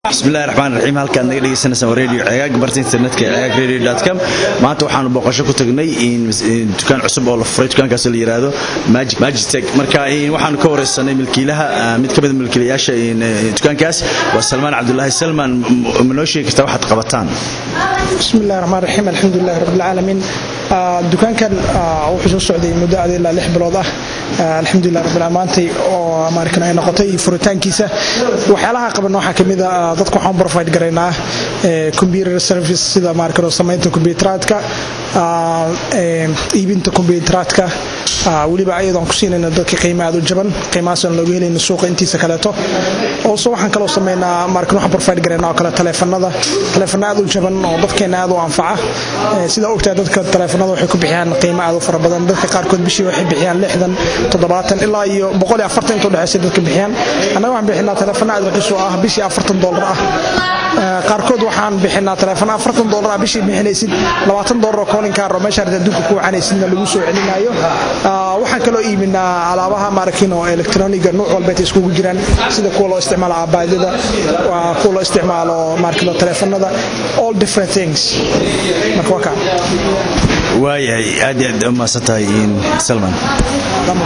bismillahi raxmaan raxiim halkaad naga dhegeysanaysaa waa radio cegaag barta internetka ee cegaag radio com maanta waxaanu booqasho ku tagnay dukaan cusub oo la furay dukaankaasoo la yiraahdo magic magitech marka waxaanu ka wareysanay milkiilaha mid ka mid milkiilayaasha dukaankaas waa salmaan cabdulaahi salmaan ma noo sheegi kartaa waxaad qabataan bismillahi raxmaan raxiim alxamdulilahi rabbilcaalamiin dukaankan wuxuu soo socday muddo adi ilaa lix bilood ah alxamdulilah rabbil maantay oo maarkan ay noqotay furitaankiisa waxyaalaha qaban waxaa kamid a dadka waxaan provide garaynaa computer service sida maarkan samaynta kombiyuuteraadka iibinta kombiyuuteraadka weliba ayadoon ku siinayna dadka qiimo aad u jaban qiimahaasaan looga helayna suuqa intiisa kaleeto also waxaan kaloo sameynaa maarkan waxaan provide garaynaa oo kale taleefanada taleefana aad u jaban oo dadkeena aad u anfaca sida ogtaa dadka taleefanada waxay ku bixiyaan qiimo aad u fara badan dadka qaarkood bishii waxay bixiyaan lixdan toddobaatan ilaa iyo boqol iyo afartan inta udhexeysa dadka bixiyaan annaga waxaan bixinaa taleefana aad raqiis oo ah bishii afartan dollar ah qaarkood waxaan bixinaa taleefana afartan dollar ah bishii bixinaysid labaatan dollar oo koolinkaar oo meesha arta adduunka ku wacanaysidna lagu soo celinaayo waxaan kaloo iibinaa alaabaha maarakin oo elektroniga nuuc walbeet iskugu jiraan sida kuwa loo isticmaalo aabaadada kuwa loo isticmaalo maarakin taleefanada all different things marka waa kaa waayahay aad iyo aad umaasan tahay salman